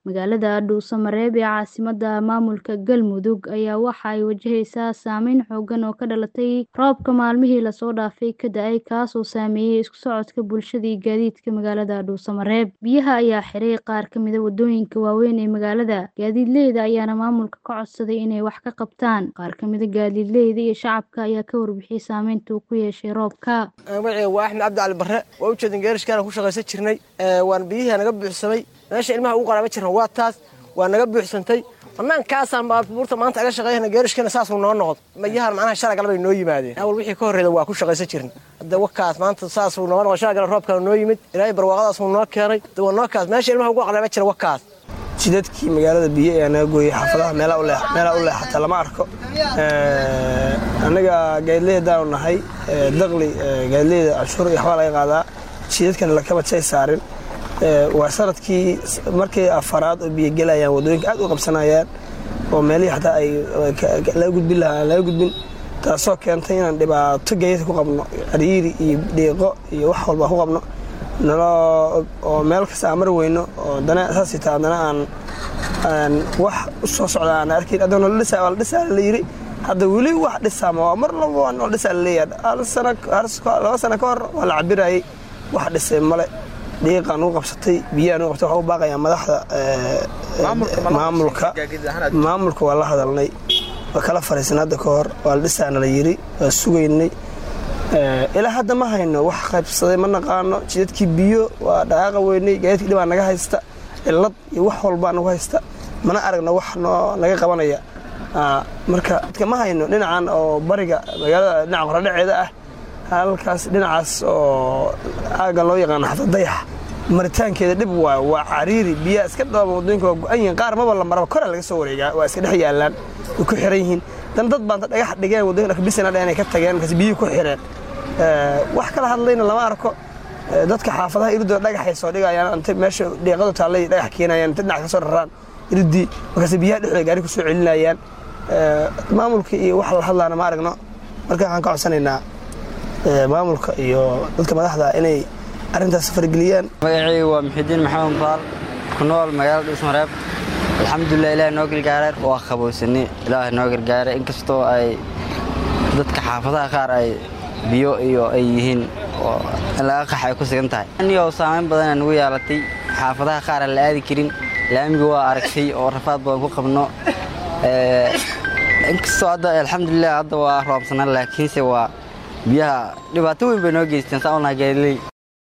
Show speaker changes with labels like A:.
A: Magaalada Dhuusamareeb ee caasimadda maamulka Galmudug ayaa waxa ay wajaheysaa saameyn xooggan oo ka dhalatay roobabka maalmihii la soo dhaafay ka da'ay kaasoo saameeyay isku socodka bulshada iyo gaadiidka magaalada Dhuusamareeb. Biyaha ayaa xiray qaar ka mid ah waddooyinka waaweyn ee magaalada, gaadiidleyda ayaana maamulka ka codsaday inay wax ka qabtaan. Qaar ka mid ah gaadiidleyda iyo shacabka ayaa ka warbixiyay saameynta uu ku yeeshay roobka.
B: magacayga waa axmed cabdi cali barre waa u jeedin geerishkaana ku shaqaysan jirnay waan biyihii naga buuxsamay meesha ilmaha ugu qaraaba jirna waa taas waa naga buuxsantay banaankaasaan baabuurta maanta aga shaqeeyana geerishkana saasuu noo noqdo mayahan macnaha shalay galabay noo yimaadeen awal wixii ka horreeda waa ku shaqaysan jirna hadda wakaas maanta saasuu noo noqdo shalay galab roobkana noo yimid ilaahay barwaaqadaasuu noo keenay hadda waa noo kaas meesha ilmaha ugu qaraaba jira wakaas
C: jidadkii magaalada biyo ayaa naga gooyey xaafadaha meelaha u leexata lama arko annaga gaadileydaanu nahay daqli gaadileyda canshuur iyo waxbaa laga qaadaa jidadkana lakama jay saarin waa sanadkii markii afaraad oo biyo gelayaan waddooyinka aad u qabsanayaan oo meelihii xataa ay laga gudbin lahaa aan laga gudbin taasoo keentay inaan dhibaato gaadiidka ku qabno cariiri iyo dhiiqo iyo wax walba ku qabno oo meel kasta aan mari weyno oo dana saas taa haddana aan wax u soo socda aan arkayn hadda nola dhisaa waa la dhisaa la yidhi hadda weli wax dhisaama waa mar laba waa nola dhisaa la leeyahay laba sano ka hor waa la cabirayay wax dhisay male dhiiqaan ugu qabsatay biyaan ugu qabsatay waxaa u baaqayaa madaxda maamulka maamulka waa la hadalnay waa kala fariisan hadda ka hor waa la dhisaana la yidhi waa sugaynay ilaa hadda ma hayno wax qaybsaday ma naqaano jidadkii biyo waa dhaqaaqa weynay gaadiidkii dhibaa naga haysta cillad iyo wax walbaa nagu haysta mana aragno wax noo naga qabanaya marka dadka ma hayno dhinacan oo bariga magaalada dhinaca qoradhaceeda ah halkaas dhinacaas oo aagan loo yaqaano xafad dayax maritaankeeda dhib waay waa cariiri biyaa iska dhooba waddooyinka waa go-an yihiin qaar maba la maraba koraa laga soo wareegaa waa iska dhex yaallaan way ku xiran yihiin dan dad baanta dhagax dhigeen waddooyinka dhakbisana dheh inay ka tageen markaas biyihii ku xireen wax kala hadlayna lama arko dadka xaafadaha iridoo dhagaxay soo dhigayaan inta meesha dhiiqadu taallay dhagax keenayaan inta dhinac ka soo raraan iridii markaas biyaha dhexdooda gaari ku soo celinayaan maamulka iyo wax la hadlaana ma aragno marka waxaan ka codsanaynaa maamulka iyo dadka madaxda inay arrintaas fargeliyaan
D: magacaygu waa muxidiin maxamed baal ku nool magaalada dhuusmareeb alxamdulilah ilaah noo gargaaray waa qabowsanay ilaah noo gargaaray inkastoo ay dadka xaafadaha qaar ay biyo iyo ay yihiin oo in laga qax ay ku sigan tahay anigo saamayn badana nagu yeelatay xaafadaha qaar aan la aadi karin laamiga waa aragtay oo rafaad badan ku qabno inkastoo hadda alxamdulilah hadda waa roobsanaan laakiinse waa biyaha dhibaato weyn bay noo geysteen saa unaha gaadiley